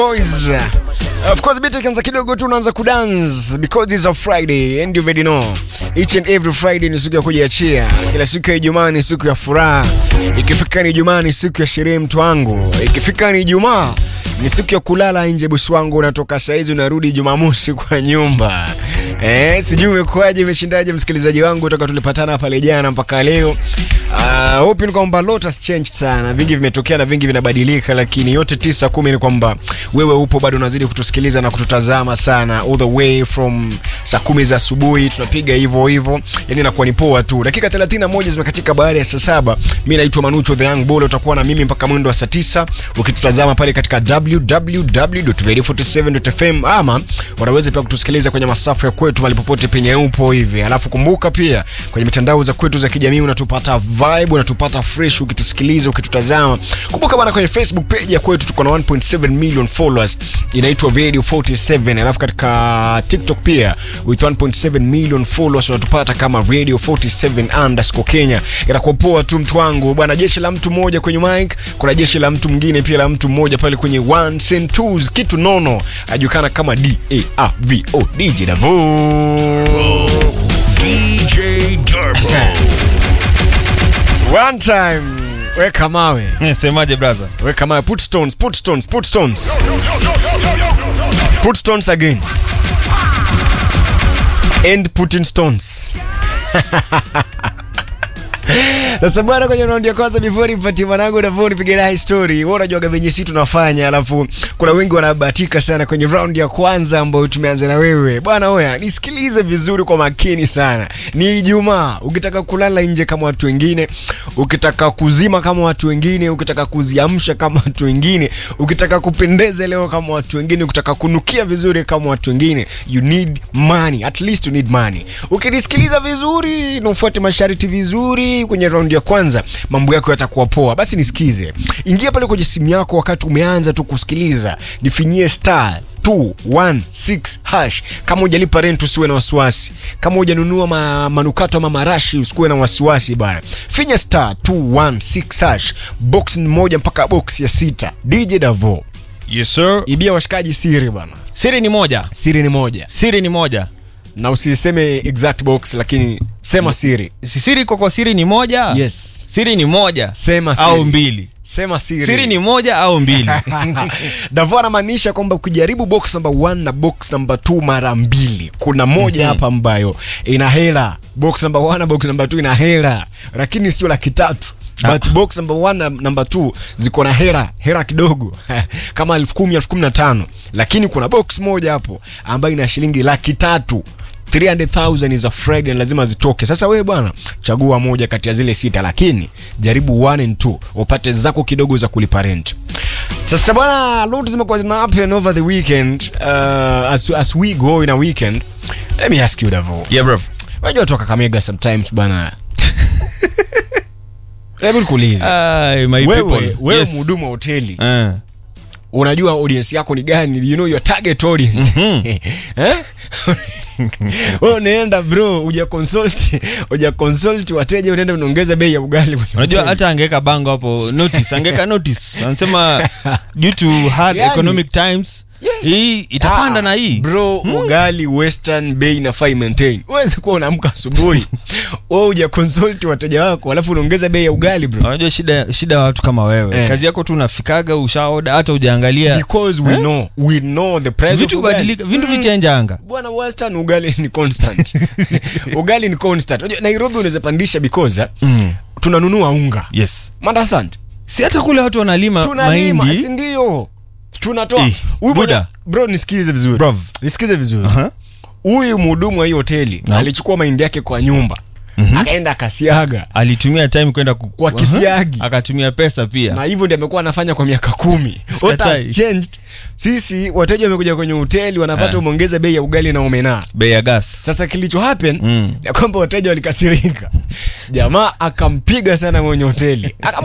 Boys. Of course bit ikianza kidogo tu unaanza kudance because it's a Friday and you already know. Each and every Friday ni siku ya kujiachia. Kila siku ya Ijumaa ni siku ya furaha. Ikifika ni Ijumaa ni siku ya sherehe mtu wangu. Ikifika ni Ijumaa ni siku ya kulala nje bosi wangu, unatoka saizi unarudi Jumamosi kwa nyumba. Eh, sijui umekuaje, umeshindaje msikilizaji wangu toka tulipatana pale jana mpaka leo. Uh, hope ni kwamba lot has changed sana, vingi vimetokea na vingi vinabadilika, lakini yote tisa kumi ni kwamba wewe upo bado unazidi kutusikiliza na kututazama sana all the way from saa kumi za asubuhi tunapiga hivyo hivyo, yani inakuwa ni poa tu. Dakika 31 zimekatika baada ya saa saba. Mimi naitwa Manucho the Young Bull, utakuwa na mimi mpaka mwendo wa saa tisa ukitutazama pale katika www.radio47.fm ama unaweza pia kutusikiliza kwenye masafa ya kwetu mahali popote penye upo hivi. Alafu kumbuka pia kwenye mitandao za kwetu za kijamii unatupata vibe, unatupata fresh ukitusikiliza, ukitutazama. Kumbuka bana, kwenye Facebook page ya kwetu tuko na 1.7 million followers inaitwa Radio 47. Alafu katika TikTok pia with 1.7 million followers unatupata kama Radio 47 underscore Kenya. Inakuwa poa tu mtu wangu bwana, jeshi la mtu mmoja kwenye mic, kuna jeshi la mtu mwingine pia la mtu mmoja pale kwenye ones and twos, kitu nono ajulikana kama D A R V O DJ Davo. DJ Turbo. One time weka mawe, Semaje brother? weka mawe, put stones, put stones, put stones, put stones again and putting stones. Sasa bwana, kwenye raundi ya kwanza before nipatie mwanangu na phone nipige naye story. Wewe unajua venye sisi tunafanya, alafu kuna wengi wanabahatika sana kwenye raundi ya kwanza ambayo tumeanza na wewe. Bwana oya, nisikilize vizuri kwa makini sana. Ni Ijumaa. Ukitaka kulala nje kama watu wengine, ukitaka kuzima kama watu wengine, ukitaka kuziamsha kama watu wengine, ukitaka kupendeza leo kama watu wengine, ukitaka kunukia vizuri kama watu wengine, you need money. At least you need money. Ukinisikiliza vizuri na ufuate masharti vizuri kwenye raundi ya kwanza, mambo yako yatakuwa poa. Basi nisikize, ingia pale kwenye simu yako wakati umeanza tu kusikiliza, nifinyie star 216 hash. Kama hujalipa rent usiwe na wasiwasi. Kama hujanunua ma, manukato ama marashi usikuwe na wasiwasi bana. Finya star 216 hash. Box ni moja mpaka box ya sita. DJ Davo. Yes sir. Ibia washikaji siri bana. Siri ni moja. Siri ni moja. Siri ni moja. Na usiseme exact box lakini sema siri. Si Siri kwa kwa siri ni moja? Yes. Siri ni moja Sema siri. au mbili. Sema siri. Siri ni moja au mbili. Davo anamaanisha kwamba ukijaribu box number 1 na box number 2 mara mbili, kuna moja hapa ambayo ina hela. Box number 1 na box number 2 ina hela, lakini sio laki tatu. But box number 1 na number 2 ziko na hela, hela kidogo kama elfu kumi elfu kumi na tano lakini kuna box moja hapo ambayo ina shilingi laki tatu 300,000 is a Friday na lazima zitoke. Sasa wewe bwana, chagua moja kati ya zile sita, lakini jaribu one and two upate zako kidogo za kulipa rent. Sasa bwana, lot zimekuwa zina happen over the weekend uh, as, as we go in a weekend. Let me ask you Davo. yeah bro. Unajua toka Kakamega sometimes bwana. Hebu nikuulize. Ay, my Wewe people. wewe Yes. mhudumu wa hoteli Eh. unajua audience yako ni gani you know your target audience eh wewe unaenda bro uja consult uja consult wateja unaenda unaongeza bei ya ugali kwenye Unajua hoteli. hata angeweka bango hapo notice, angeweka notice. Anasema due to hard Yani- economic times Yes. hii itapanda Ah, na hii. bro ugali western bei inafaa imaintain uwezi kuwa unaamka asubuhi wewe uja consult wateja wako alafu unaongeza bei ya ugali bro Unajua shida shida ya watu kama wewe. Eh. Kazi yako tu unafikaga ushaoda hata hujaangalia because we know we know the price vitu of ugali. kubadilika, vitu vichenjanga. bwana western ugali ni constant ugali ni constant Unajua, nairobi unaweza pandisha because Mm. tunanunua unga Yes. mandasand Si hata kule watu wanalima tunalima mahindi. si ndio tunatoa Eh, Huyu Buddha. bwana- bro nisikilize vizuri Brov. nisikize vizuri Aha. huyu mhudumu wa hii hoteli No. alichukua mahindi yake kwa nyumba akaenda akasiaga alitumia time kwenda ku- Kwa kisiagi. Aha. akatumia pesa pia na hivyo ndio amekuwa anafanya kwa miaka kumi What Sikatai. has changed sisi wateja wamekuja kwenye hoteli wanapata Ah. umeongeza bei ya ugali na omena bei ya gas sasa kilicho happen Mm. ya kwamba wateja walikasirika jamaa akampiga sana mwenye hoteli Akam-